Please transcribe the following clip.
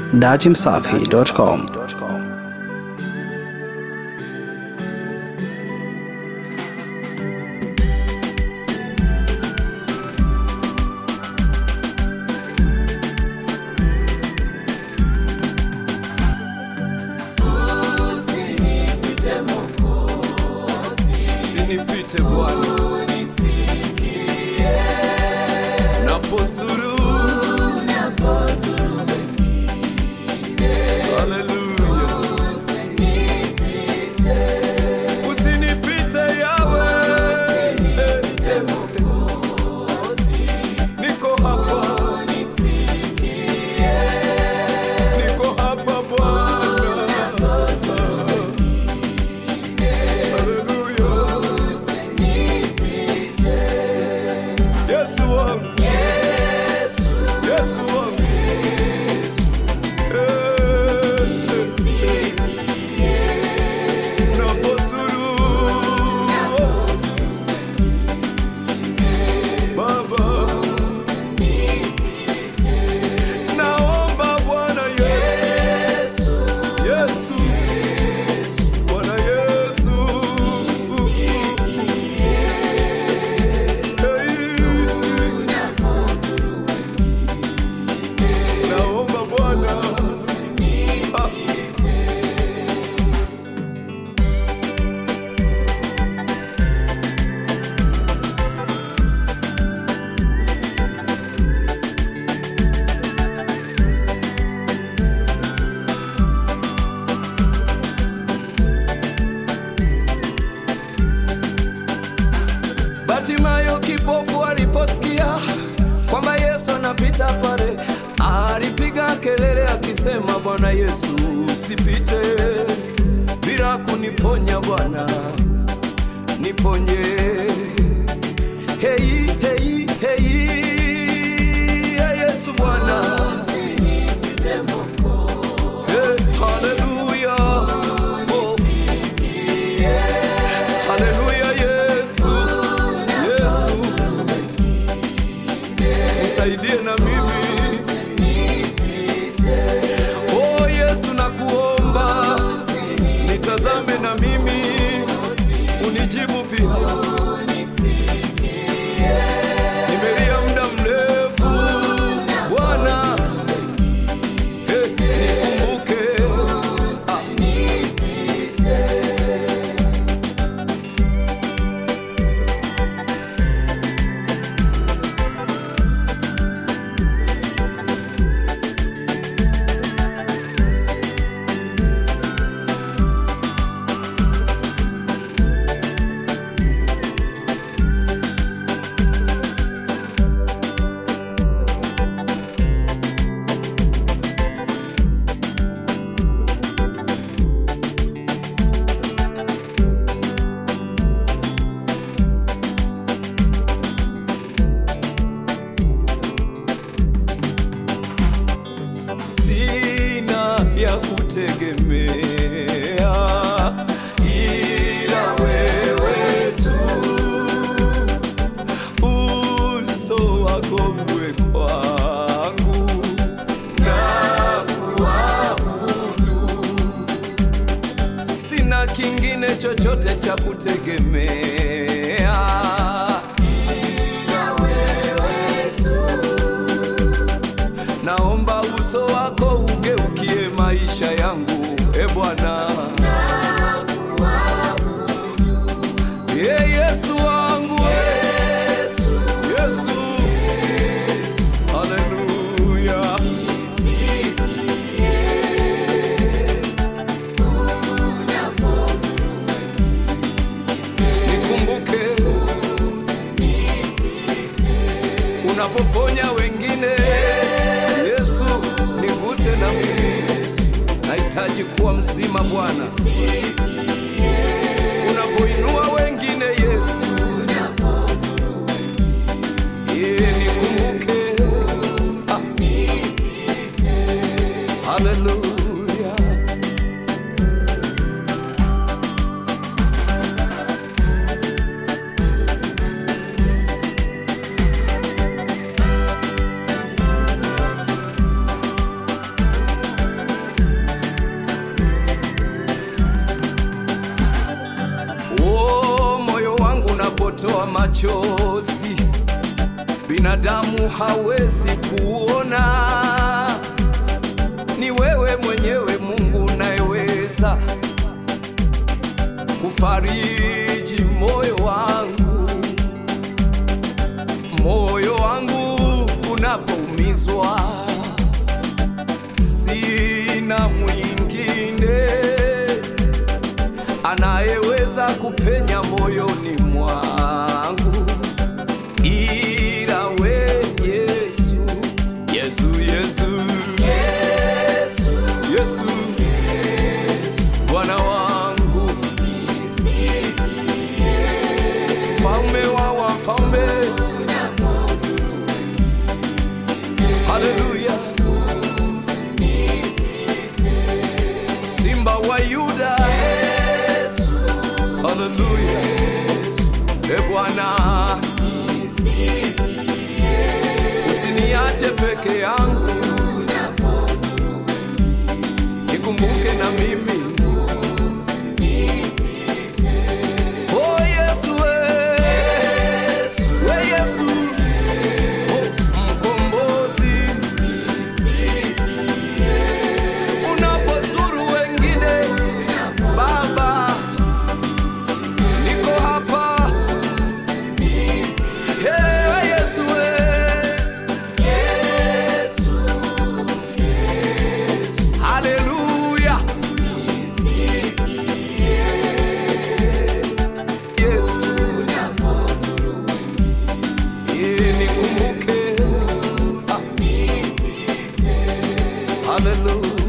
datimsafi.com. Usinipite Bwana, napozuru Haleluya, usinipite Yawe, niko hapa, niko hapa Bwana, Haleluya, Yesu wangu, Yesu wangu, Eh, napozuru Baba, naomba Bwana Yesu, Yesu, Bwana Yesu, Hey, naomba Bwana Ah. Batimayo kipofu aliposikia kwamba Yesu anapita pale, alipiga kelele akisema, Bwana Yesu, usipite bila kuniponya Bwana, niponye. Hei, hei, hei, ya Yesu Bwana, Hey, haleluya, oh. Haleluya Yesu, Yesu, nisaidie na mimi. Oh Yesu, nakuomba nitazame na mimi, unijibu pia. Nimelia muda mrefu Bwana, hey, nikumbuke ah. sina ya kutegemea ila wewe tu, uso wako uwe kwangu na kuabudu, sina kingine chochote cha kutegemea naomba uso wako ugeukie maisha yangu, e Bwana. Ye Yesu wangu, Yesu, haleluya. Nikumbuke unapoponya wengine, Yesu, niguse na mimi, nahitaji kuwa mzima Bwana. Unapoinua wengine, Yesu, ye nikumbuke. Ah. Haleluya. machozi binadamu hawezi kuona. Ni wewe mwenyewe Mungu unayeweza kufariji moyo wangu, moyo wangu unapoumizwa, sina mwingine anayeweza kupenya moyoni mwangu ila we Yesu, Yesu, Yesu, Yesu, Bwana wangu, mfalme wa wafalme, haleluya, simba wa Yuda, haleluya, e Bwana, usiniache peke yangu, nikumbuke na mimi. Oh Yesu, we, we Yesu, oh, mkombozi, unapozuru wengine Baba, niko hapa. Hey, we Yesu, we. Haleluya. Yesu. Yeye nikumbuke. Ah. Haleluya.